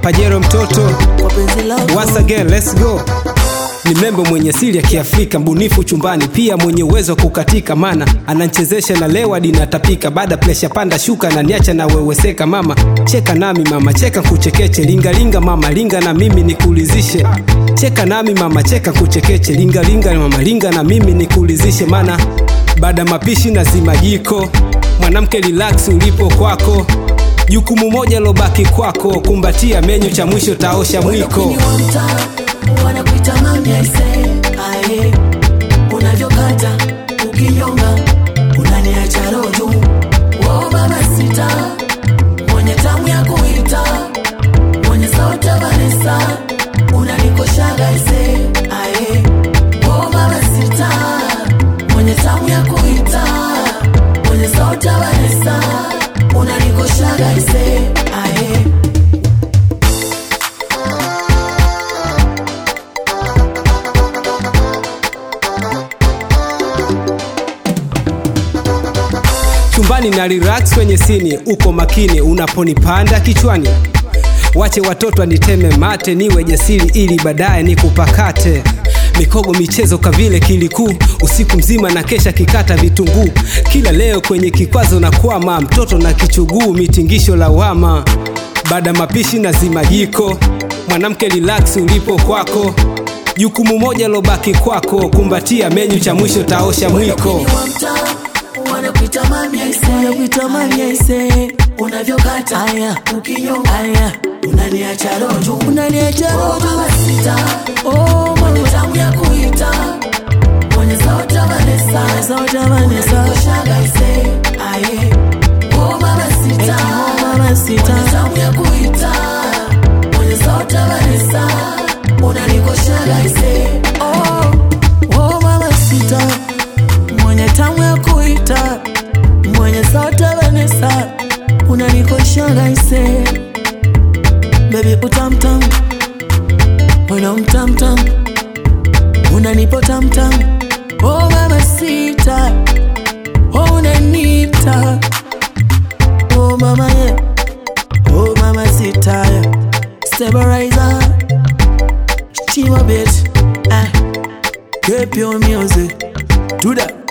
pajero mtoto kwa penzi lako Once again, let's go. Ni membo mwenye asili ya Kiafrika, mbunifu chumbani, pia mwenye uwezo wa kukatika, mana ananchezesha na lewa dinatapika, baada presha panda shuka na niacha na weweseka. Mama cheka nami mama, cheka kuchekeche, lingalinga mama, linga na mimi nikulizishe. Cheka nami mama, cheka kuchekeche, lingalinga mama, linga na mimi nikulizishe, mana baada mapishi na zima jiko, mwanamke relax ulipo kwako jukumu moja lobaki kwako, kumbatia menyu, cha mwisho taosha mwiko. Ni wa mtaa wanakuita mami aise ae unavyokata ukinyonga unaniacha roho juu oh baba sita mwenye tamu ya kuita mwenye sauti ya Vanessa unanikoshaga aise ae oh baba sita mwenye tamu ya kuita mwenye sauti ya Vanessa unanikoshaga aise ae chumbani na relax kwenye sini, uko makini unaponipanda kichwani. Wache watoto aniteme mate, niwe jasiri ili baadaye nikupakate. Mikogo michezo kavile kilikuu, usiku mzima na kesha kikata vitunguu. Kila leo kwenye kikwazo na kwama, mtoto na kichuguu, mitingisho lawama. Baada mapishi na zima jiko, mwanamke relax ulipo kwako. Jukumu moja lobaki kwako, kumbatia menyu, cha mwisho taosha mwiko. Ni wa mtaa wanakuita mami aise, wanakuita mami aise, unavyokata aya, ukinyonga aya, unaniacha roho juu, unaniacha roho juu, mama sita, oh mwenye tamu ya kuita, mwenye sauti ya Vanessa, sauti ya Vanessa, unanikoshaga aise, aye, oh mama sita, oh mama sita, mwenye tamu ya kuita, mwenye sauti ya Vanessa, unanikoshaga aise, oh, oh mama sita mwenye tamu ya kuita mwenye sauti ya Vanessa unanikoshaga ise baby utamtam una mtamtam unanipo tamtam oh mama sita oh unanita oh mama yeah. oh mama sita yeah. stabilizer chima bit ah. keep your music do that